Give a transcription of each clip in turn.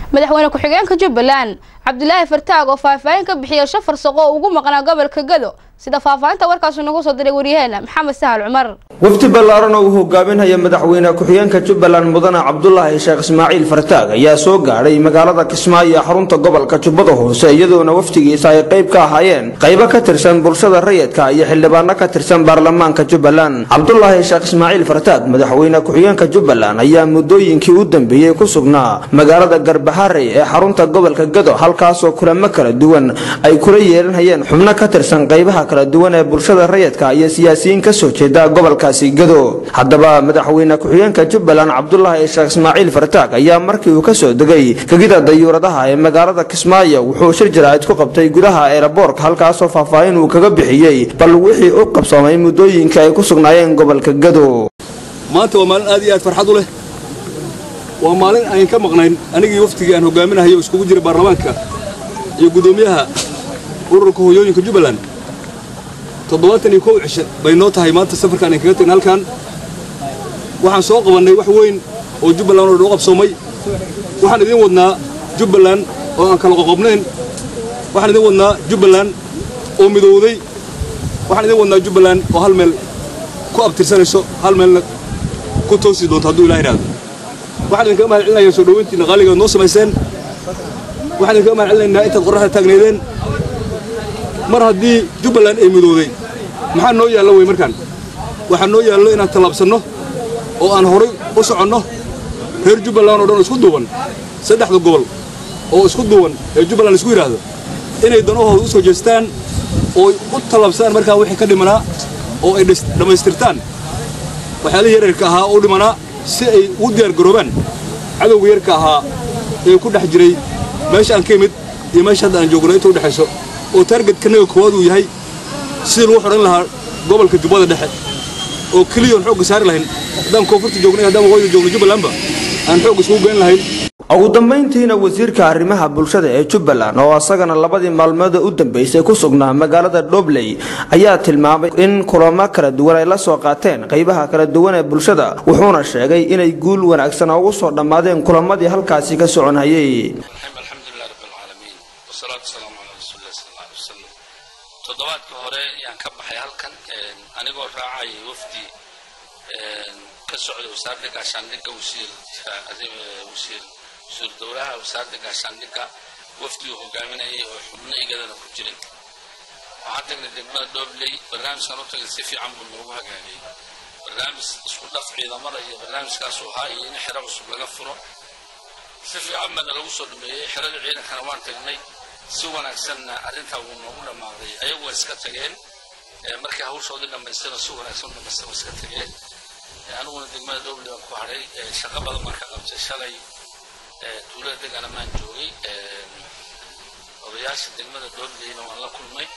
madaxweyne ku-xigeenka jubbaland cabdulaahi fartaag oo faahfaahin ka bixiyay shan farsaqo oo ugu maqnaa gobolka gado sida faahfaahinta warkaasu nagu soo diray waryaheena maxamed sahal cumar wafdi ballaaran oo uu hogaaminaya madaxweyne ku-xigeenka jubbaland mudane cabdulaahi sheekh ismaaciil fartaag ayaa soo gaadhay magaalada kismaayo xarunta gobolka jubbada hoose iyadoona wafdigiisa ay qayb ka ahaayeen qaybo ka tirsan bulshada rayidka iyo xildhibaano ka tirsan baarlamaanka jubbaland cabdulaahi sheekh ismaaciil fartaag madaxweyne ku-xigeenka jubbaland ayaa muddooyinkii u dambeeyey ku sugnaa magaalada garbaharey ee xarunta gobolka gado halkaasoo kulamo kala duwan ay kula yeelanayeen xubno ka tirsan qaybaha kala duwan ee bulshada rayidka iyo siyaasiyiin kasoo jeeda gobolkaasi gado haddaba madaxweyne ku-xigeenka jubbaland cabdulaahi sheekh ismaaciil fartaag ayaa markii uu kasoo degay gegida dayuuradaha ee magaalada kismaayo wuxuu shir jaraa'id ku qabtay gudaha eeraboorka halkaasoo faahfaahin uu kaga bixiyey bal wixii u qabsoomay muddooyinka ay ku sugnaayeen gobolka gado maanta waa maalin aad iyo aad farxad u leh waa maalin ayn ka maqnayn anigii waftigii aan hogaaminahay oo iskugu jira baarlamaanka iyo guddoomiyaha ururka hooyooyinka jubbaland toddobaatan iyo kow cishe bay noo tahay maanta safarkaan ayn kaga tagna halkan waxaan soo qabannay wax weyn oo jubbaland oo dhan u qabsoomay waxaan idiin wadnaa jubbaland oo aan kala qoqobnayn waxaan idiin wadnaa jubbaland oo midowday waxaan idiin wadnaa jubbaland oo hal meel ku abtirsanayso hal meelna ku toosi doonto hadduu ilaah idhaahdo waxaan idinkaga mahad celinayaa soo dhoweyntiinna qaaligaad noo samayseen waxaan idinkaga mahad celinaynaa intaad qorraxda taagnaydeen mar haddii jubbaland ay midowday maxaa noo yaallo wey markaan waxaa noo yaallo inaan tallaabsanno oo aan horay u soconno reer jubbaland oo dhan oo isku duuban saddexda gobol oo isku duuban ee jubbaland isku yidhaahdo inay danahooda u soo jeestaan oo u tallaabsadaan markaa wixii ka dhimanaa oo ay dhammaystirtaan waxyaalihii yaryarka ahaa u dhimanaa si ay ugu diyaargaroobaan cadowga yarka ahaa ee ku dhex jiray meesha aan ka imid iyo meesha hadda aan joogno inta u dhexayso oo taargetkanaga koowaad uu yahay sidii lagu xidhan lahaa gobolka jubbada dhexe oo keliyoon xoogga saari lahayn haddaan koonfurta joogno iyo haddaan waqooyiga joogno jubbalandba aan xoogga iskugu geyn lahayn ugu dambayntiina wasiirka arrimaha bulshada ee jubbaland oo asagana labadii maalmooda u dambeysay ku sugnaa magaalada dhobley ayaa tilmaamay in kulamo kala duwan ay la soo qaateen qaybaha kala duwan ee bulshada wuxuuna sheegay inay guul wanaagsan ugu soo dhammaadeen kulamadii halkaasi ka soconhayay alxamdulilah rabbilcaalamiin wasalaatu wasalaamu calaa rasuulilah sal alla alay wasalam toddobaadka hore yaan ka baxay halkan anigoo raacayay wafdi ka socda wasaaradda gaashaandhigga wasiir wasiir wasiir dowlaha wasaaradda gaashaandhigga wafdi uu hogaaminayay oo xubno igadana ku jiray waxaan tagnay degmada doobley barnaamijkan u tagay si fiican buu noogu hagaagay barnaamij isku dhaf ciidamada iyo barnaamijkaasuu ahaa iyo in xero cusub laga furo si fiican baana lagu soo dhameeyey xerada ciidankana waan tagnay si wanaagsanna arrintaa wuu noogu dhammaaday ayagu waa iska tageen markii hawshoodii dhammaystana si wanaagsan u dhammaystan waa iska tageen aniguna degmada dowley baan ku hadhay shaqo badan baan ka qabtay shalay tuulada degana maan joogay odayaasha degmada dowleyna waan la kulmay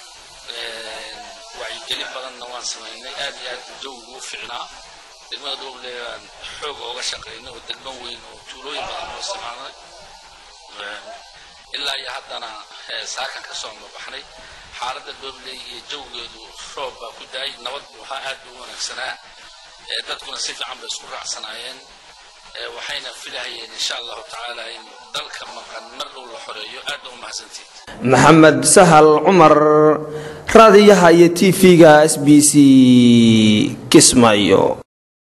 wacyigelin badanna waan samaynay aad iyo aad jawgigu u ficnaa degmada dowley baan xoog ooga shaqaynay oo degmo weyn oo tuulooyin badan oo isticmaalnay ilaa iyo haddana saakan ka soo mabaxnay xaaladda dowley iyo jawgeedu roob baa ku daayay nabad buu ahaa aad buu u wanaagsanaa dadkuna si fiican bay isku raacsanaayeen waxayna filahayeen insha allahu tacaala in dalka maqan mar dhow la xoreeyo aad baa u mahadsantiid maxamed sahal cumar raadiyaha iyo t v-ga s b c kismaayo